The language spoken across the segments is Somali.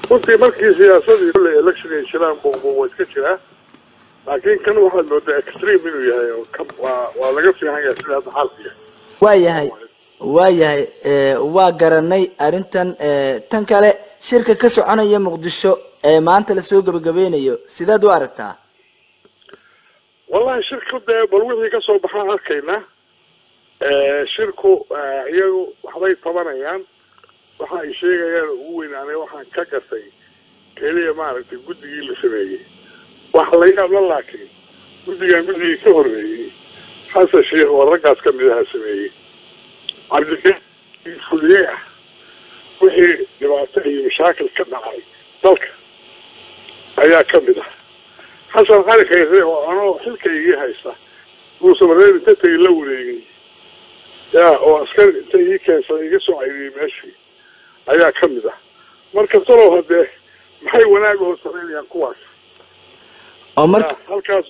runtii markii siyaasadii kulley election ay jiraan buuqbuuq waa iska jiraa laakiin kan waxaad moodaa extreme inuu yahay oo ka waa waa laga fiican yahay sida hadda xaalku yahay waayahay waayahay waa garanay arrintan tan kale shirka ka soconaya muqdisho ee maanta lasoo gebagabeynayo sidaad u aragtaa wallahi shirku dee bal wixii kasoo baxaan arkaynaa shirku iyagu waxbay tabanayaan waxa ay sheegayaan ugu weyn aniga waxaan ka gatay keliya maaragtay guddigii la sameeyey waxa la yaabla laakiin guddigan guddigii ka horreeyey xasan sheekh oo raggaas ka mid aha sameeyey cabdikii fuliye ah wixii dhibaato iyo mashaakil ka dhacay dalka ayaa ka mid ah xasan cali khayre oo anoo xilkaygii haysta uusan reer inta tegi la wareegay ya oo askari inta ii keensaday iga soo cayriyey meeshii ayaa ka mid ah marka talow haddee maxay wanaag oo samaynayaan kuwaas oo marka halkaas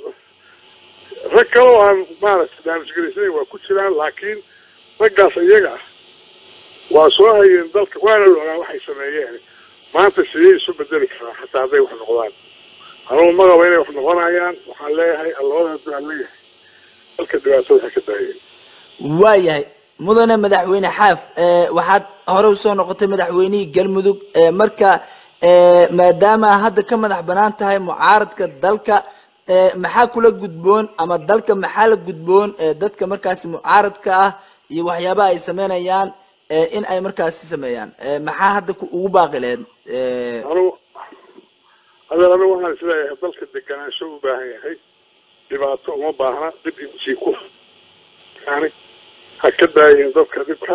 rag kaloo aan maaragtay daanishgaraysanayn waa ku jiraan laakiin raggaas iyaga ah waa soo hayeen dalka waana la ogaa waxay sameeyeen maanta sidee isu bedeli karaa xataa hadday wax noqdaan anugu ma qaba inay wax noqonayaan waxaan leeyahay allabadaas baan leeyahay dalka dhibaatada ha ka daayeen waayahay mudane madaxweyne xaaf waxaad hore usoo noqotay madaxweynihii galmudug marka maadaama hadda ka madax banaan tahay mucaaradka dalka maxaa kula gudboon ama dalka maxaa la gudboon dadka markaasi mucaaradka ah iyo waxyaabaha ay sameynayaan in ay markaasi sameeyaan maxaa hadda ugu baaqi laheyd anugu adeer anigu waxaan isleeyahay dalka deganaansho u baahan yahay dhibaato uma baahna dib intii ku yani ha ka daayeen dadka dhibka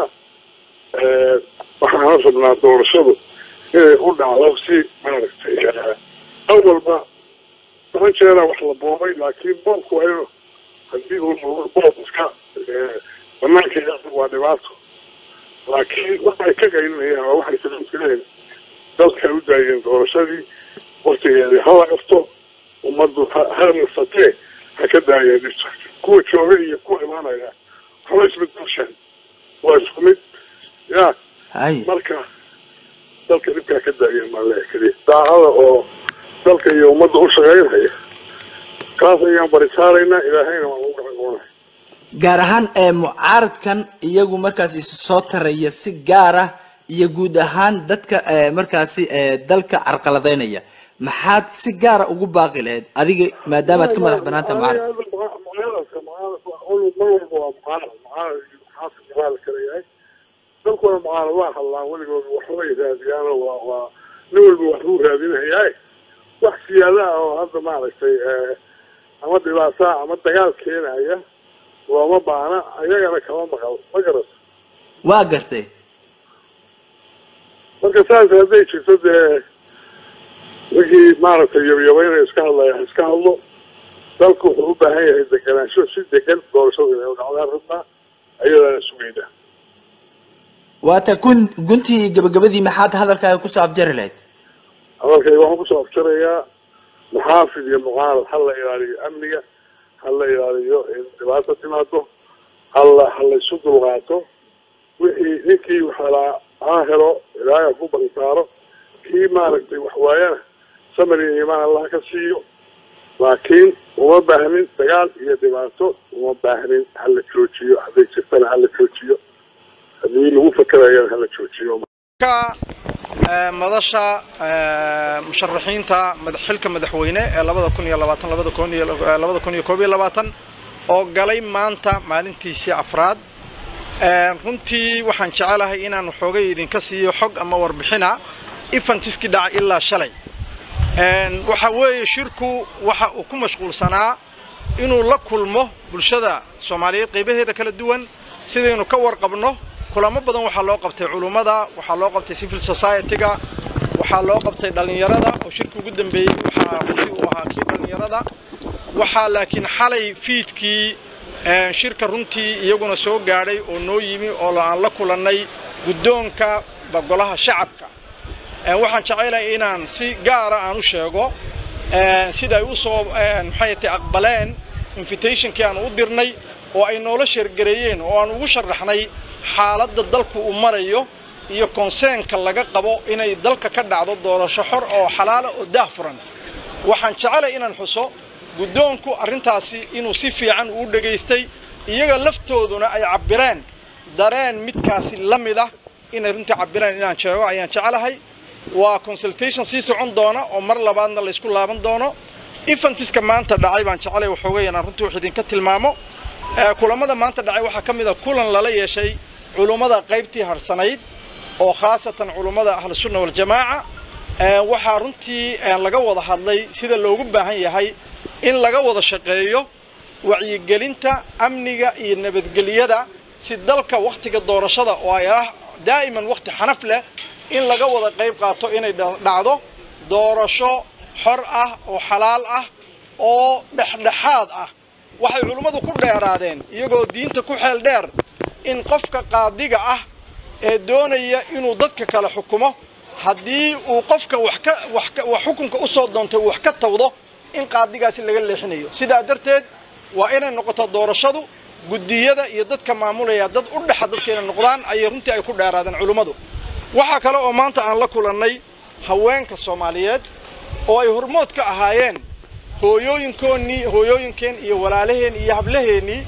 waxaana rabnaa doorashadu inay u dhacdo si maaragtay awalba toban jeera wax la boobay laakiin boobku waa inu hadii uu boob iska banaanka waa dhibaato laakiin waxay ka qaylinayaan waa waxay salamtireen dalka u daayeen doorashadii waktigeedii hala qabto ummaddu ha nasatee ha ka daayeen dhibta kuwa jooga iyo kuwa imaanaya waxba isbedelshaan waa isku mid ya hay marka dalka dhibkaa ka daayeen maan leeya keliya daacada oo dalka iyo ummadda u shaqaynhaya kaas ayaan baritaaraynaa ilaahayna waan ugu gacangoonay gaar ahaan mucaaradkan iyagu markaasi soo taraya si gaar ah iyo guud ahaan dadka markaasi dalka carqaladeynaya maxaad si gaara ugu baaqi lahayd adiga maadaama aad ka madax banaanta mucaarad mucaaradka mucaarad mar walba waa mucaarad mucaarad xaafid mucaarad kala yahay dalkuna mucaarad waa hadlaan weligood waxbay raadiyaan waa waa nin walba waxbuu raadinayaa wax siyaada ah oo hadda maaragtay ama dhibaata ama dagaal keenaya looma baana ayagana kama maqal ma garat waa gartay marka saas hadday jirto dee wixii maaragtay yabyabayna iska hadlaya ha iska hadlo dalku wuxuu u baahan yahay deganaansho si degan doorashada inay u dhacdaan rabnaa ayadaana sugayna waata kun guntii gabagabadii maxaad hadalkaaga kusoo afjari lahayd hadalkayga waxaan kusoo afjarayaa muxaafid iyo mucaarad ha la ilaaliyo amniga ha la ilaaliyo in dhibaato timaado hala ha la isu dulqaato wixii ninkii waxalaa ha helo ilaahay ha ku bansaaro kii maaragtay wax waayana samar iyo iimaan allah ka siiyo laakiin uma baahnin dagaal iyo dhibaato uma baahnin hala joojiyo hadday jirtana hala joojiyo haddii lagu fakerayana hala joojiyo ka madasha musharaxiinta xilka madaxweyne ee labada kun iyo labaatan labada kun iyo labada kun iyo koob iyo labaatan oo galay maanta maalintiisii afraad runtii waxaan jecelahay inaan xoogay idinka siiyo xog ama warbixina ifantiski dhaca ilaa shalay waxa weeye shirku waxa uu ku mashquulsanaa inuu la kulmo bulshada soomaaliyeed qaybaheeda kala duwan sidaynu ka warqabno kulamo badan waxaa loo qabtay culummada waxaa loo qabtay civil society-ga waxaa loo qabtay dhallinyarada oo shirka ugu dambeeyey waxaa runtii uu ahaa kii dhallinyarada waxaa laakiin xalay fiidkii shirka runtii iyaguna soo gaadhay oo noo yimi oo aan la kulannay guddoonka golaha shacabka waxaan jecelahay inaan si gaara aan u sheego sida ay u soo maxay tay aqbaleen invitationkii aan u dirnay oo ay noola sheergareeyeen oo aan ugu sharaxnay xaaladda dalku uu marayo iyo konseenka laga qabo inay dalka ka dhacdo doorasho xor oo xalaala oo daah furan waxaan jecelay inaan xuso guddoonku arrintaasi inuu si fiican uu dhegaystay iyaga laftooduna ay cabbireen dareen midkaasi la mid ah inay runtii cabbireen inaan sheego ayaan jecelahay waa consultation sii socon doona oo mar labaadna laysku laaban doono efantiska maanta dhacay baan jecelay waxoogay inaan runtii wax idinka tilmaamo kulamada maanta dhacay waxaa ka mid a kulan lala yeeshay culummada qaybtii harsanayd oo khaasatan culummada ahlusunna waljamaaca waxaa runtii laga wada hadlay sida loogu baahan yahay in laga wada shaqeeyo wacyigelinta amniga iyo nabadgelyada si dalka wakhtiga doorashada oo ay ah daa'iman wakhti xanaf leh in laga wada qayb qaato inay dhacdo doorasho xor ah oo xalaal ah oo dhexdhexaad ah waxay culummadu ku dheeraadeen iyagoo diinta ku xeel dheer in qofka qaadiga ah ee doonaya inuu dadka kale xukumo haddii uu qofka wax ka wax xukunka u soo doontay wax ka tawdo in qaadigaasi laga leexinayo sidaa darteed waa inay noqoto doorashadu guddiyada iyo dadka maamulaya dad u dhexa dadka inay noqdaan ayay runtii ay ku dheeraadeen culummadu waxaa kale oo maanta aan la kulannay haweenka soomaaliyeed oo ay hormood ka ahaayeen hooyooyinkoonnii hooyooyinkeen iyo walaalaheen iyo hablaheennii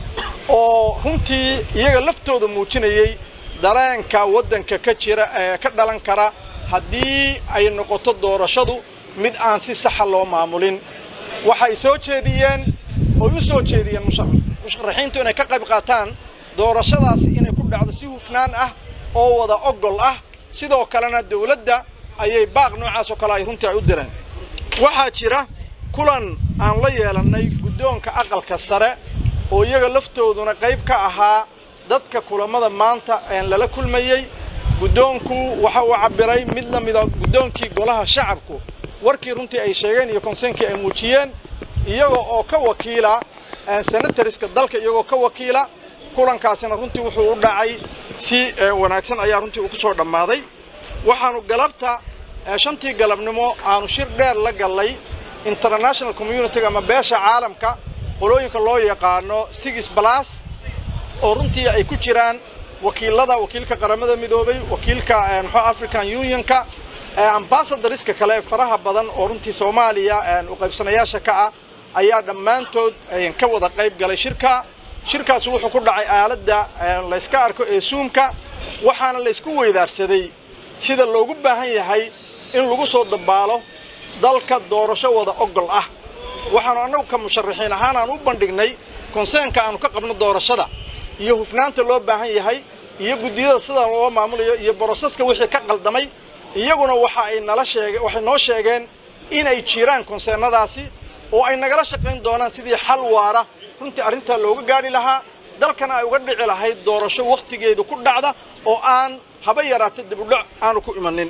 oo runtii iyaga laftooda muujinayey dareenka waddanka ka jira ee ka dhalan kara haddii ay noqoto doorashadu mid aan si saxa loo maamulin waxay soo jeediyeen oy u soo jeediyeen musharaxiintu inay ka qayb qaataan doorashadaasi inay ku dhacdo si hufnaan ah oo wada ogol ah sidoo kalena dawladda ayay baaq noocaas oo kale ay runtii ay u direen waxaa jira kulan aan la yeelannay guddoonka aqalka sare oo iyaga laftooduna qayb ka ahaa dadka kulammada maanta een lala kulmayey guddoonku waxa uu cabbiray mid la mida guddoonkii golaha shacabku warkii runtii ay sheegeen iyo konseenkii ay muujiyeen iyaga oo ka wakiila senatariska dalka iyagoo ka wakiila kulankaasina runtii wuxuu u dhacay si wanaagsan ayaa runtii uu ku soo dhammaaday waxaanu galabta shantii galabnimo aanu shir dheer la gallay international communitiga ama beesha caalamka qolooyinka loo yaqaano six balas oo runtii ay ku jiraan wakiilada wakiilka qaramada midoobay wakiilka muxuu african unionka ambasadariska kale faraha badan oo runtii soomaaliya u qaybsanayaasha ka ah ayaa dhammaantood ka wada qayb galay shirka shirkaasi wuxuu ku dhacay aaladda layska arko ee suumka waxaana laysku weydaarsaday sida loogu baahan yahay in lagu soo dabaalo dalka doorasho wada ogol ah waxaanu annagu ka musharaxiin ahaan aan u bandhignay konseenka aanu ka qabno doorashada iyo hufnaanta loo baahan yahay iyo guddiyada sida loo maamulayo iyo boroseska wixii ka qaldamay iyaguna waxa ay nala sheege waxay noo sheegeen inay jiraan konseennadaasi oo ay nagala shaqayn doonaan sidii xal waara runtii arrintaa looga gaadhi lahaa dalkana ay uga dhici lahayd doorasho wakhtigeedu ku dhacda oo aan haba yaraata dibudhac aanu ku imanin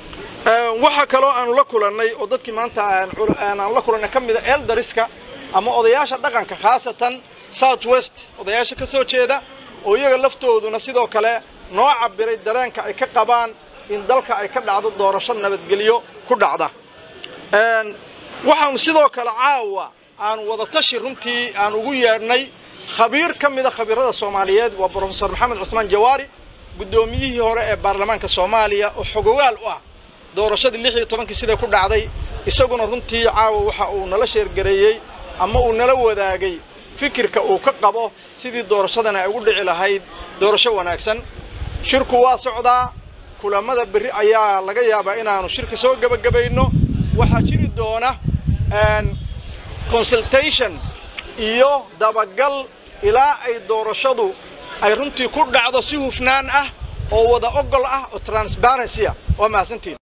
waxaa kaloo aanu la kulannay oo dadkii maanta aan la kulannay ka mida eldariska ama odayaasha dhaqanka khaasatan south west odayaasha ka soo jeeda oo iyaga laftooduna sidoo kale noo cabbiray dareenka ay ka qabaan in dalka ay ka dhacdo doorasho nabadgelyo ku dhacda waxaanu sidoo kale caawa aanu wadatashi runtii aan ugu yeedhnay khabiir ka mida khabiirada soomaaliyeed waa brofesor maxamed cusmaan jawaari guddoomiyihii hore ee baarlamaanka soomaaliya oo xogogaal u ah doorashadii lix iyo tobankii siday ku dhacday isaguna runtii caawa waxa uu nala sheergareeyey ama uu nala wadaagay fikirka uu ka qabo sidii doorashadani ay ugu dhici lahayd doorasho wanaagsan shirku waa socdaa kulamada berri ayaa laga yaabaa inaanu shirka soo gebagabayno waxaa jiri doona consultation iyo dabagal ilaa ay doorashadu ay runtii ku dhacdo si hufnaan ah oo wada ogol ah oo transparency ah waa mahadsantiin